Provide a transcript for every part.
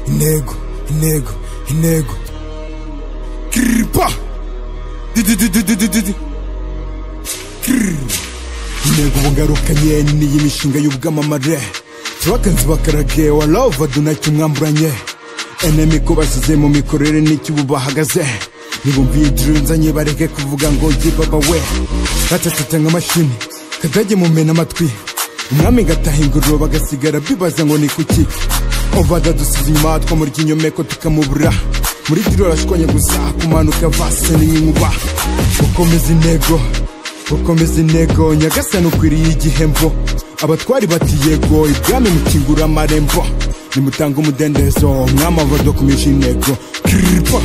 intego intego intego kiripa dididididididi intego bungarukanye niyi mishinga y'ubwamamare turake nzibakarage wa love dunacyo umwamburanye enemi ko bashyize mu mikorere n'icyo ubu bahagaze nibumviye idiri nzanye bareke kuvuga ngo yibaba we batatata nka mashini kadage mumena amatwi umwami gataha ingururo bagasigara bibaza ngo ni kuki ovada dusize inyuma twamurya inyomeko tukamubura muri diri arashwanyaguza kumanuka vase n'inkuba gukomeza intego gukomeza intego nyagasani ukwiriye igihembo abatwari bati yego ibwami mukingura amarembo nimutanga umudendezo mwami avadokumisha intego kiripa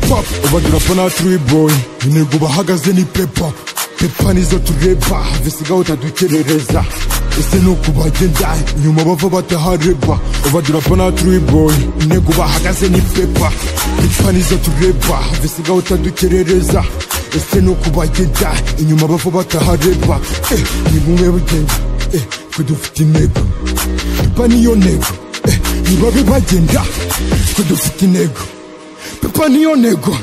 pap ubadurapa na turiboy intego bahagaze ni pepa pepa nizo tureba visigaho utadukerereza ese ni uko bagenda nyuma bava batahareba ubadurapa na turiboy intego bahagaze ni pepa pepa nizo tureba visigaho utadukerereza ese ni uko bagenda inyuma bava batahareba eh, ni bumwe bugenda eh, ko dufite intego pepa niyo ntego eh, nibabe bagenda ko dufite intego pepa niyo ntego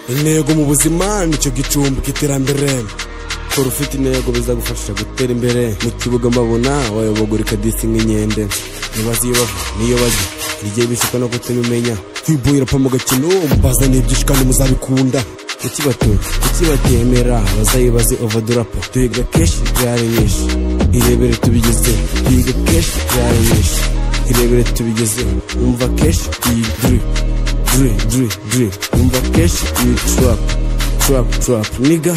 intego mu buzima nicyo gicumbi k'iterambere kora ufite intego bizagufasha gutera imbere mu kibuga mbabona wayobogora ikadisi nk'inkende ntibaze iyo bava n'iyo bajya igihe bishuka no kutabimenya kwibuye urapfa mu gakino mbaza n'ibyinshi kandi muzabikunda kuki batuye kuki batemera bazayibaze ovadurapa tuyiga kenshi byari nyinshi irebere tubigize tuyiga kenshi byari nyinshi irebere tubigize umva kenshi iyi diri diri diri diri umva kenshi iyi turapu turapu turapu niga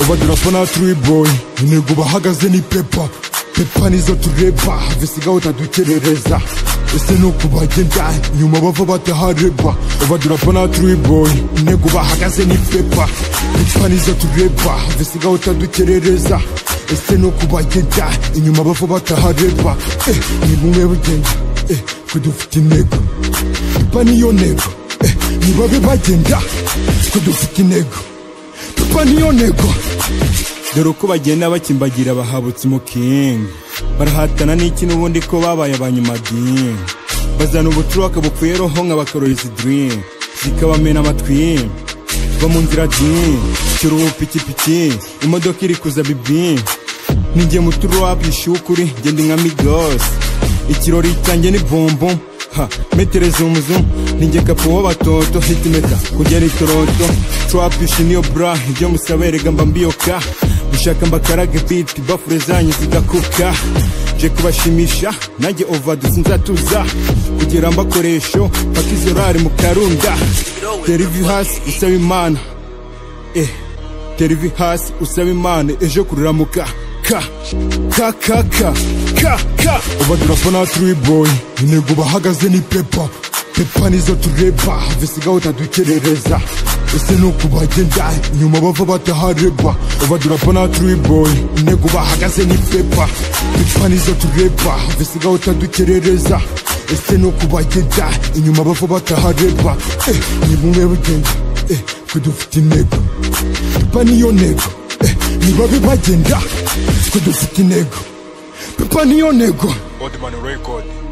ubadurapa na turiboy intego bahagaze ni pepa pepa nizo tureba visigaho utadukerereza ese ni uko bagenda nyuma bava batahareba ubadurapa na turiboy intego bahagaze ni pepa pepa nizo tureba visigaho utadukerereza ese ni uko bagenda inyuma bava batahareba eh, ni bumwe bugenda eh, ko dufite intego pepa niyo ntego eh, nibabe bagenda ko dufite intego pepa niyo ntego dore uko bagenda bakimbagira bahabutse umukingi barahatana n'iki n'ubundi ko babaye abanyamadini bazana ubucuruka bupfuye roho nka bakaroreza idiri zikabamena amatwi va mu nzira dini kiruhu pikipiki imodoka iri kuza bibi ninjye muturu wapishyuye ukuri ngenda nka migosi ikirori cyanjye ni bombo ha metere zumuzu ninjye kapo w'abatoto hitimeta kugera itoroto twapisha niyo bra ibyo musaberega mba mbiyoka mushaka mbakarage biti bafure zanyu zigakuka nje kubashimisha nanjye ovadu sinzatuza kugera mbakoresho paka izorari mu karunda terivi hasi usaba imana eh terivi hasi usaba imana ejo kururamuka ka ka ka ka ka ka ubadurapa na turiboy intego bahagaze ni pepa pepa nizo tureba visigaho utadukerereza ese ni uko bagenda nyuma bava batahareba ubadurapa na turiboy intego bahagaze ni pepa pepa nizo tureba visigaho utadukerereza ese ni uko bagenda inyuma bava batahareba eh, ni bumwe bugenda eh, ko dufite intego pepa niyo ntego eh, nibabe bagenda ko dufite intego pepa niyo ntego Oldman Record